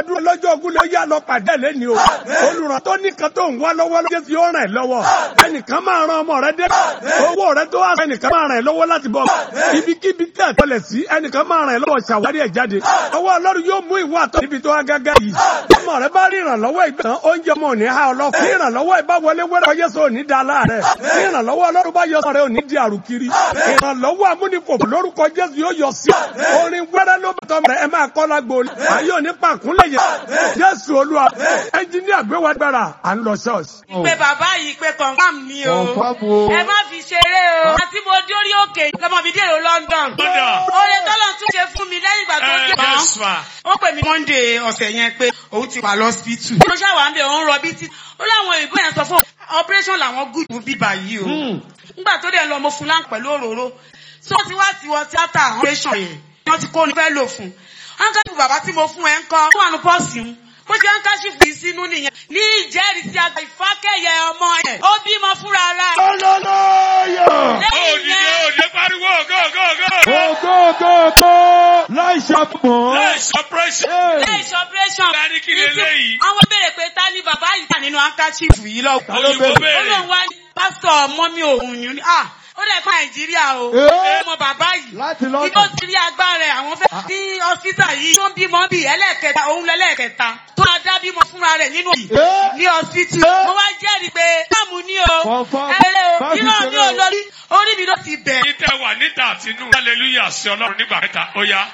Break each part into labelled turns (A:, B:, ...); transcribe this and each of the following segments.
A: dúró lọ́jọ́ ogun ló yá lọ pàdé lẹ́ni o olùràn tó nìkan tó ń wá lọ́wọ́ ló fi ó ràn ẹ́ lọ́wọ́ ẹnìkan máa ran ọmọ rẹ dé owó rẹ tó wá ẹnìkan máa ràn ẹ́ lọ́wọ́ láti bọ̀ ibikíbi tí àtọlẹ̀ sí ẹnìkan máa ràn ẹ́ lọ́wọ́ ṣàwárí ẹ̀ jáde ọwọ́ ọlọ́run yóò mú ìwọ àtọ́ níbi tó wá gágá yìí ọmọ rẹ bá rí ìrànlọ́wọ́ ìgbà tán oúnjẹ ọmọ ò ní há ọlọ́fun ní ìrànlọ́wọ́ ìbá wọlé wẹ́rẹ́ ọyẹ́ sọ òní da láàrẹ̀ ní ìrànlọ́wọ́ ọlọ́run bá yọ sọ rẹ òní di àrùkiri ìrànlọ́wọ́ amúnifò lórúkọ jésù yóò yọ sí orin wẹ́rẹ́ ló bàtọ́ rẹ ẹ máa kọ́ lágbo ayé òní pàkúnlẹ̀ yẹ jésù olúwa ẹnjíníà gbé wa gbára à ń lọ ṣọ́ọ̀ṣì.
B: pé bàbá yìí pé confam ni o ẹ má fi ṣeré o àti mo dórí òkè lọmọ mi dèrò London oore tọ́lọ̀ tún ṣe fún mi lẹ́yìn ìgbà tó dé tán ó pè mí Monday ọ̀sẹ̀ yẹn pé òun ti wà lọ́sibítù mo ṣàwà ń bẹ̀ òun rọbí tí ó láwọn ìbò yẹn sọ fún operation làwọn gùn fún bíbà yìí o nígbà tó dẹ̀ lọ mo fún láǹpẹ̀ pẹ̀lú òróró tó ti wá sí wọn tíátà operation yẹn wọ́n ti kó ní fẹ́ lò fún hankachifu bàbá tí mo fún ẹ ń kọ́ ó wà ní pọ́ọ̀sì ń bó ṣe hankachifu yìí sínú nìyẹn ní ìjẹ́rìísí àgbà ìfákẹ́yẹ ọmọ ẹ̀ ó bímọ fúnra rẹ̀.
A: Hallelujah!
B: lẹ́yìn
C: Òdìdé
B: yẹn
C: òde pariwo go go go.
A: Ògo ògo ògo láì ṣàpọ̀.
C: Láìsí operation.
B: lẹ́yìn operation.
C: Dání kí leléyìí?
B: àwọn béèrè pé ta ni bàbá yìí wà nínú hankachifu yìí lọ.
C: Òyìnbó
B: ó
C: béèrè.
B: lóun wá ní pásítọ̀ mọ́mí òun ni ah ó dẹ̀ kọ́ nàìjíríà o
A: Ee.
B: ọmọ bàbá yìí
A: Láti London.
B: ibi ó ti rí agbára ẹ̀ àwọn fẹ́ ní ọ́sítà yìí tó ń bímọ bí ẹlẹ́ẹ̀kẹta òun lẹ́lẹ́ẹ̀kẹta tó máa dá bímọ fúnra rẹ̀ nínú yìí
A: Ee.
B: ní ọ́sítì mo wá jẹ́rìí pé káàmù ní o
A: Confirm.
B: ẹ̀rẹ́ o
A: Fáàsì
B: iná mi ò
A: ṣẹlẹ̀ o.
B: lórí orí mi ló ti bẹ̀.
C: Níta wà níta àtinú. Hallelujah sí Ọlọ́run nígbà mẹ́ta. Ó yá.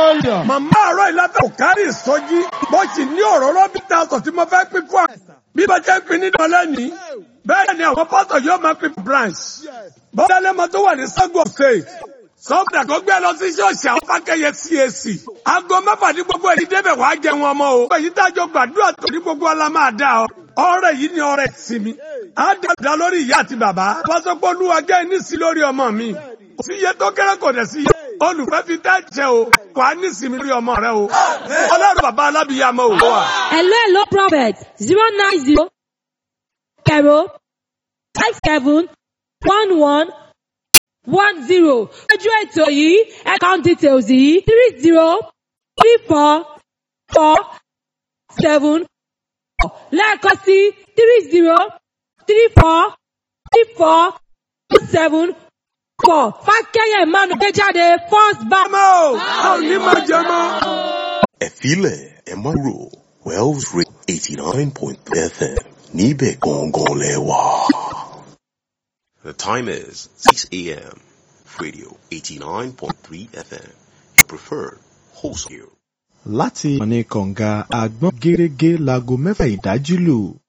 A: Màmá àárọ̀ ìlàbẹ̀ ò kárí ìsọjí. Bó sì ní òróró bí táwọn tí mo fẹ́ pín fún wa. Bí bá jẹ́ pín nínú ọlẹ́ni, bẹ́ẹ̀ ni àwọn pásítọ̀ yóò máa pín branch. Bọ́lá lẹ́mọ tó wà ní Sọ́gbọ̀ State. Sọ́gbà tó gbé lọ sí ṣọ́ọ̀ṣì àwọn fákẹ́yẹ CAC. Aago mẹ́fà ní gbogbo èyí débẹ̀ wàá jẹ wọn mọ́ o. Èyí dájọ́ gbàdúrà tó ní gbogbo ọlá máa dá ọ. Ọrẹ yìí ni ọrẹ ìsinmi. Á dàda lórí ìyá àti bàbá. Pásọpọ̀ olúwa jẹ́ ìnísí lórí ọmọ mi. Kò sí iye tó kéré kò dẹ̀ sí iye. Olùfẹ́ fi tẹ́ jẹ o. Wàá nísìmí lórí ọmọ rẹ o. Ọlọ́run bàbá alábìyàmọ o.
D: Hello, hello, Prophet. Zero nine zero zero five seven one one one zero. Ojú ètò yìí, account details yìí, three zero three four four seven four. Lẹ́ẹ̀kan sí three zero three four three four seven four. Fákẹ́yẹ̀ Emmanuel gbé jáde first bank.
A: Ọmọ o, a ò ní máa jẹ mọ́.
E: Ẹ̀fílẹ̀ ẹ má rò Wells Radio eighty nine point three FM níbẹ̀ gangan lẹ wà. The time is six a.m. Radio eighty nine point three FM. Your preferred host here.
F: láti ìkànnì kọ̀ǹga àgbọ̀n gẹ́gẹ́ láago mẹ́fà ìdájí lù